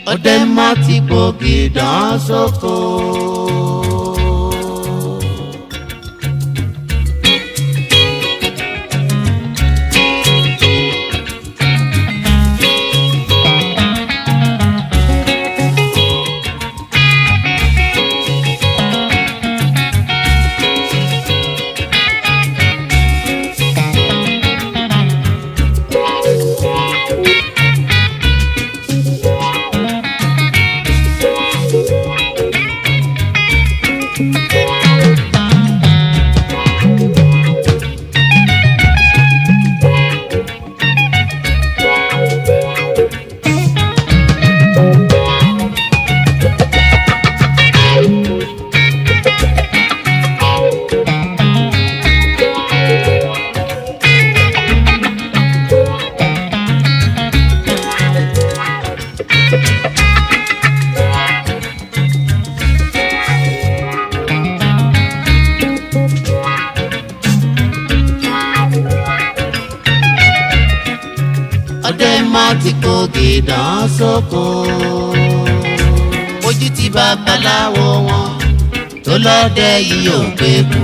ọdẹ má ti gbòógì dán sóko. ọdẹ má ti gbòógì dán sóko. ojú ti babaláwo wọn tó lọ́dẹ yìí ò gbé kú.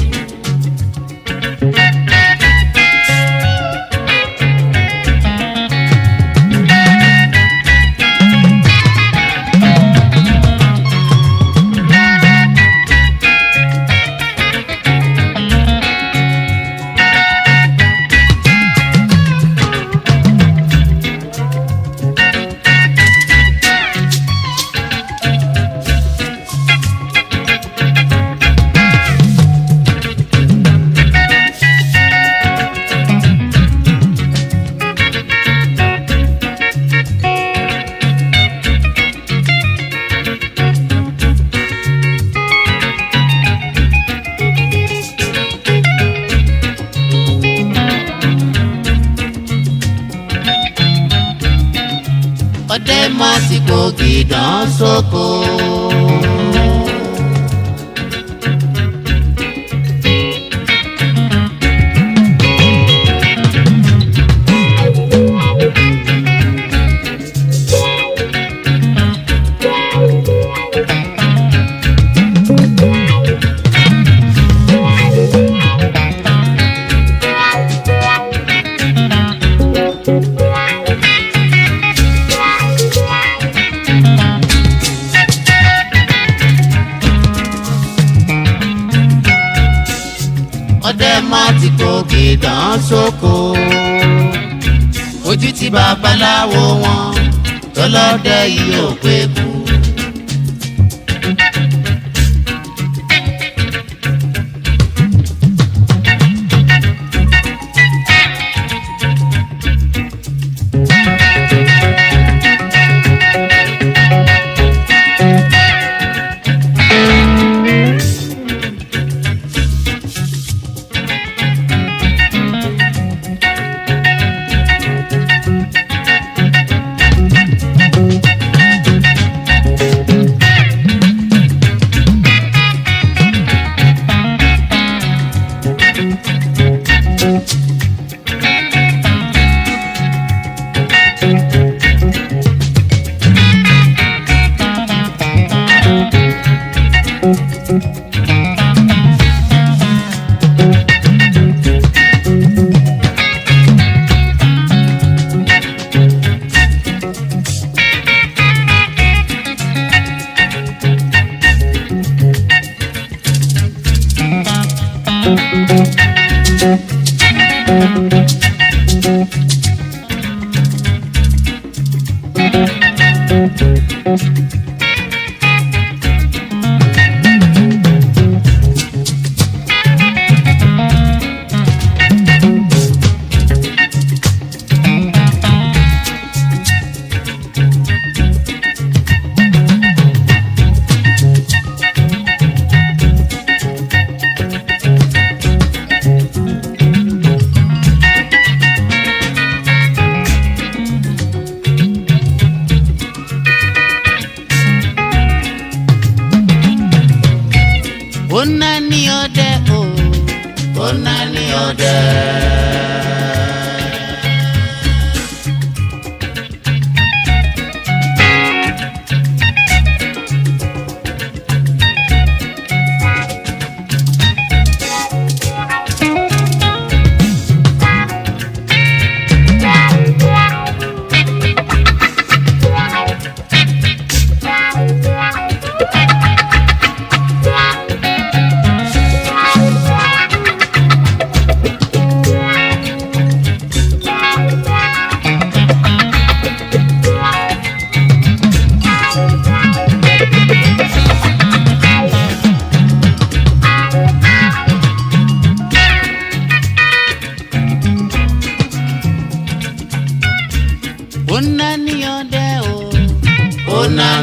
ọdẹ má ti gbòógì dán sóko. ọdẹ má ti gbòógì dán sóko. ojú ti babaláwo wọn tó lọ́dẹ yìí ò gbé kú.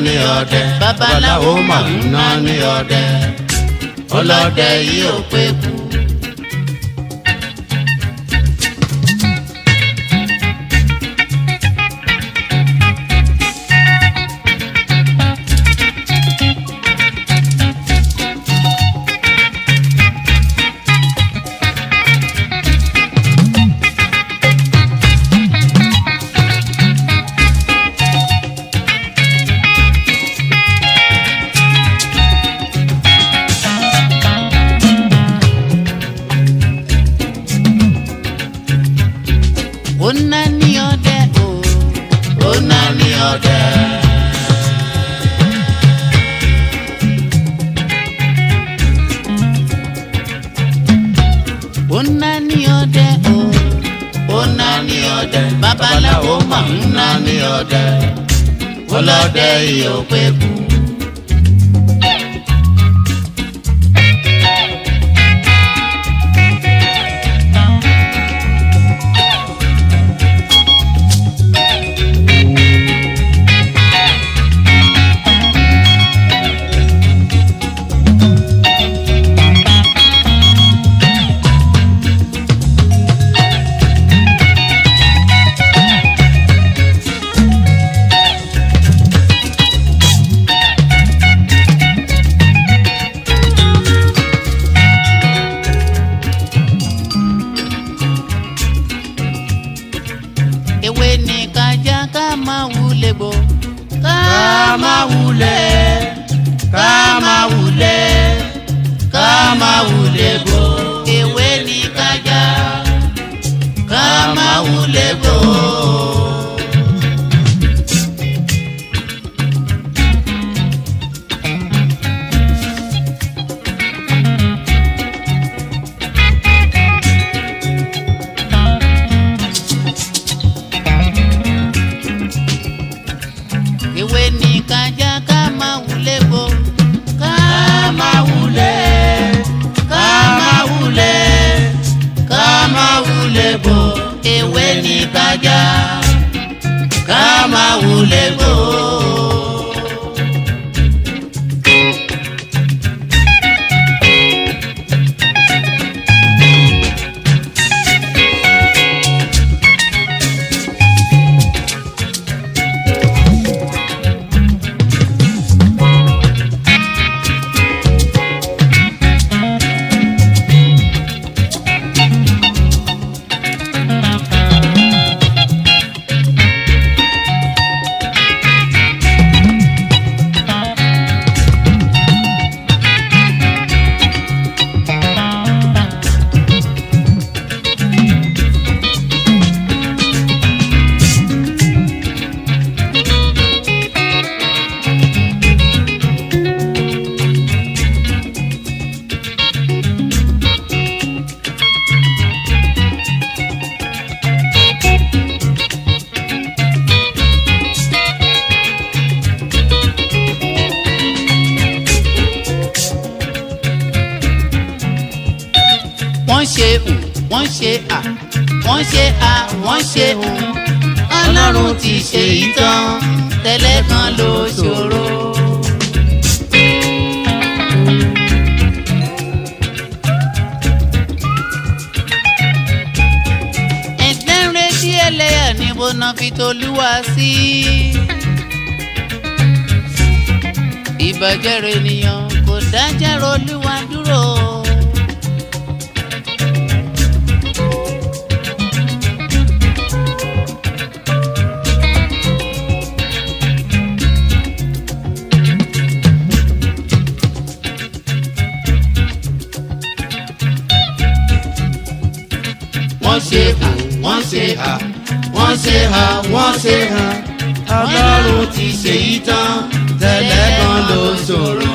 ní ọdẹ babaláwo mà ń ná ní ọdẹ ọlọ́dẹ yìí ò pé kú. ó ná ní ọdẹ o ó ná ní ọdẹ. ó ná ní ọdẹ o ó ná ní ọdẹ babaláwo mà ń ná ní ọdẹ ọlọ́dẹ yìí ò pé kú. ewé ní kájà ká máa wúlé gbò ká má wulẹ̀ ká má wulẹ̀ ká má wulẹ̀ bò. ewé ní kájà ká má wulẹ̀ bò. ewé ní kájà ká máa wúlé gbò ká ká má wulẹ̀ ká má wulẹ̀ ká má wulẹ̀ bò. ewé ní kájà ká má wulẹ̀ bò. wọ́n ṣe ù wọ́n ṣe à wọ́n ṣe à wọ́n ṣe ù ọlọ́run ti ṣe ìtàn tẹ́lẹ̀ kan ló ṣòro. ẹgbẹ́ ń retí ẹlẹ́yà níbo náà fi tolúwa sí. ìbàjẹ́ rẹ̀ ènìyàn kò dájẹ́ rolúwa dúró. wọ́n ṣe hà wọ́n ṣe hà wọ́n ṣe hà wọ́n ṣe hà ọlọ́run ti ṣe yí tán tẹ́lẹ̀ kan ló ṣòro.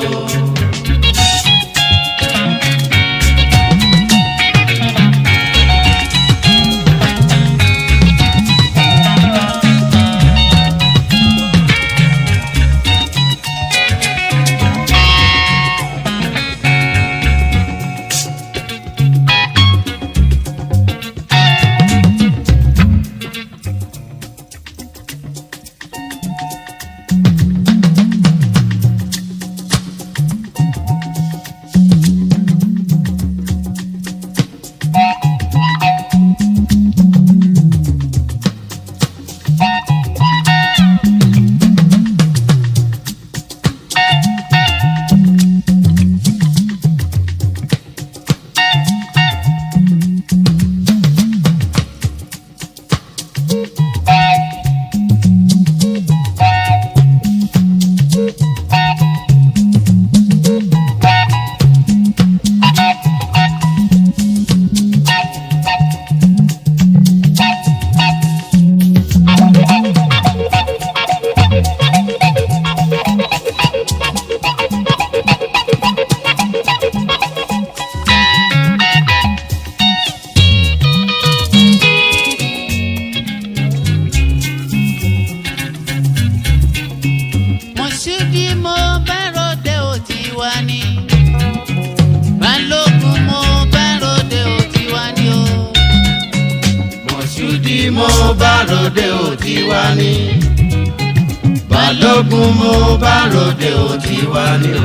mọ̀ṣúdì mo bá ròde ò ti wá ní. balógun mo bá ròde ò ti wá ní o.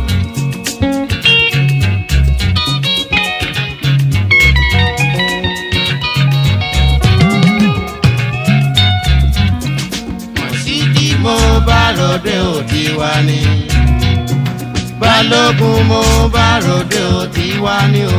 mọ̀ṣúdì mo bá ròde ò ti wá ní. balógun mo bá ròde ò ti wá ní o.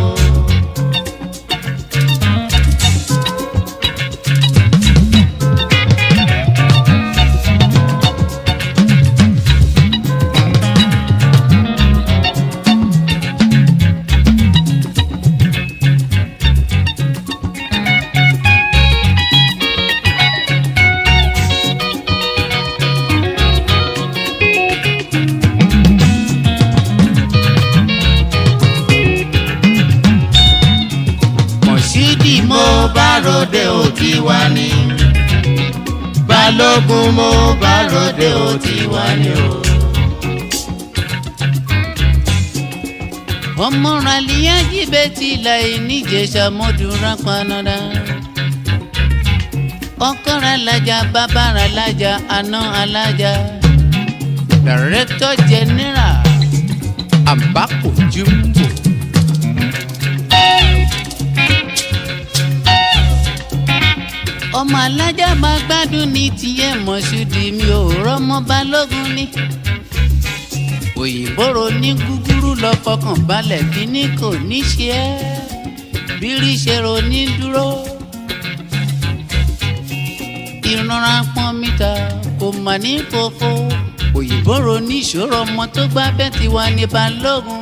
mọ̀ṣídì mo bá ròde ò ti wá ní. balógun mo bá ròde ò ti wá ní o. ọmọ ràlíyá jíbẹ́ ti láì níjẹ̀ṣà mọ́dúnrán panadà. ọkàn alájà bàbá alájà àná alájà. director general àbákò jùmọ̀. ọmọ alájà máa gbádùn ní tiẹ̀ mọ̀ṣúdì mi ò rọ́mọ balógun ní. òyìnbó ro ní gúgúrú lọ fọkàn balẹ̀ kíní kò ní ṣe ẹ́ bírí ṣe ro ní dúró. ìrora pọn mítà kò mà ní fòfo òyìnbó ro ní ìṣòro ọmọ tó gbá bẹ́ẹ̀ ti wà ní balógun.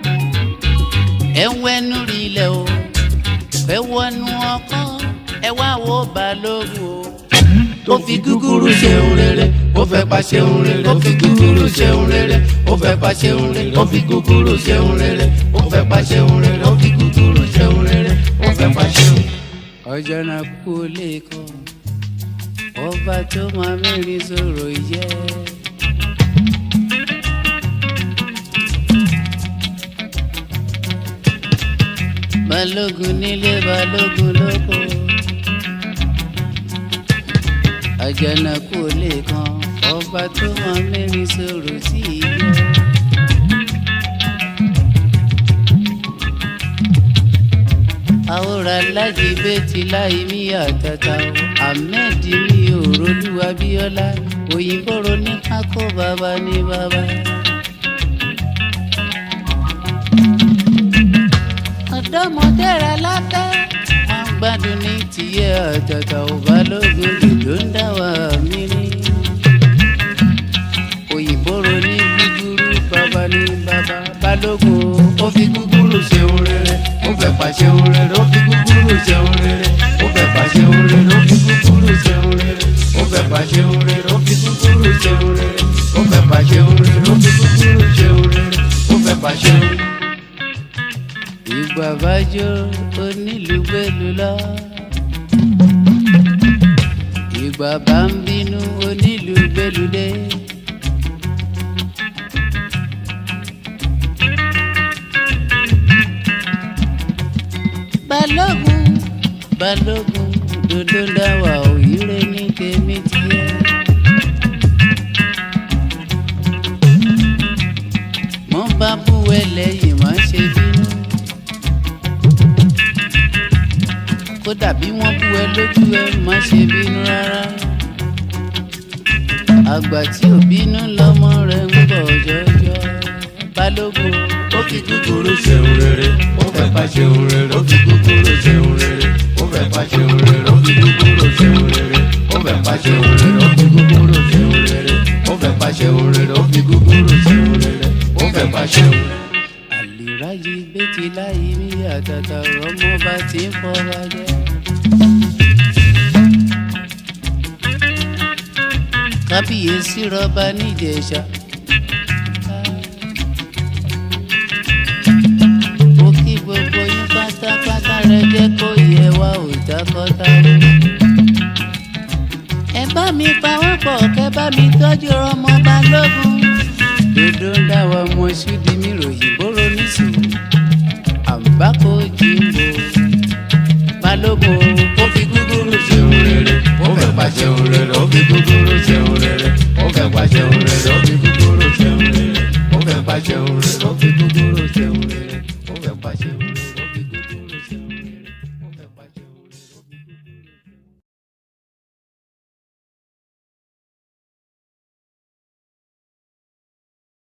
ẹ ń wẹnu rí ilẹ̀ o ẹ wọnú ọkọ ẹ wá wo balógun o ó fi gúgúrú ṣeun rere ó fẹ́ pa ṣeun rere ó fi gúgúrú ṣeun rere ó fẹ́ pa ṣeun rere ó fi gúgúrú ṣeun rere ó fẹ́ pa ṣeun rere ó fi gúgúrú ṣeun rere ó fẹ́ pa ṣeun. ọjọ́ náà kú lè kọ́ ọba tó máa mẹ́rin sọ̀rọ̀ yẹ. balógun nílé balógun lóko àjànàkú lè kan ọba tó máa mẹ́rin sọ̀rọ̀ sí ilé. àwòrán alájí bẹ́tì láì mí àtàtà o ahmed mi ò rolúwa bíọ́lá òyìnbó ronú kákó bàbá ní bàbá. ọ̀dọ́mọdé rẹ̀ látẹ́ wọ́n gbádùn ní tìyẹ́ àtàtà ò balógun ló ń dá wà mí ní. òyìnbó ronú gúgúrú bàbá ní bàbá balógun ó fi gúgúrú ṣeun rere ó fẹ́ pa ṣeun rere ó fi gúgúrú ṣeun rere ó fẹ́ pa ṣeun rere ó fi gúgúrú ṣeun rere ó fẹ́ pa ṣeun rere ó fi gúgúrú ṣeun rere ó fẹ́ pa ṣeun rere ó fi gúgúrú ṣeun rere ó fẹ́ pa ṣeun. ìgbà bájọ onílù gbẹlú lọ. ìgbà bá ń bínú onílù gbẹlú dé. balógun balógun dodo dáwà òyìnbó ní tèmi tiẹ̀. mo bá bú ẹlẹ́yìn má ṣe bínú. kódà bí wọ́n bú ẹ lójú ẹ má ṣe bínú rárá. àgbà tí ò bínú lọ́mọ rẹ̀ ń bọ̀ jọjọ. balógun ó fi gúgúrú ṣeun rere ó fẹ́ pa ṣeun rere ó fi gúgúrú ṣeun rere ó fẹ́ pa ṣeun rere ó fi gúgúrú ṣeun rere ó fẹ́ pa ṣeun rere ó fi gúgúrú ṣeun rere ó fẹ́ pa ṣeun rere ó fi gúgúrú ṣeun rere ó fẹ́ pa ṣeun. àlìráyé bẹ́tì láyé ní àtàtà ọmọ bá ti ń fọwọ́ jẹ́. kábíyèsí rọba níjẹ̀ṣà. ó kí gbogbo yín pátápátá rẹ jẹ́ kó yẹ wá òtákọ́tà. ẹ bá mi pawọ́pọ̀ kẹ́ bá mi tọ́jú ọmọ balógun. dodo ń dá wa ọmọ ṣúdi mi ròyìn bóró nísìnyí. àǹbákò jimbo balógun ó fi gúgúrú ṣeun rere ó fi kúkúrú ṣeun rere ó fẹ́ pa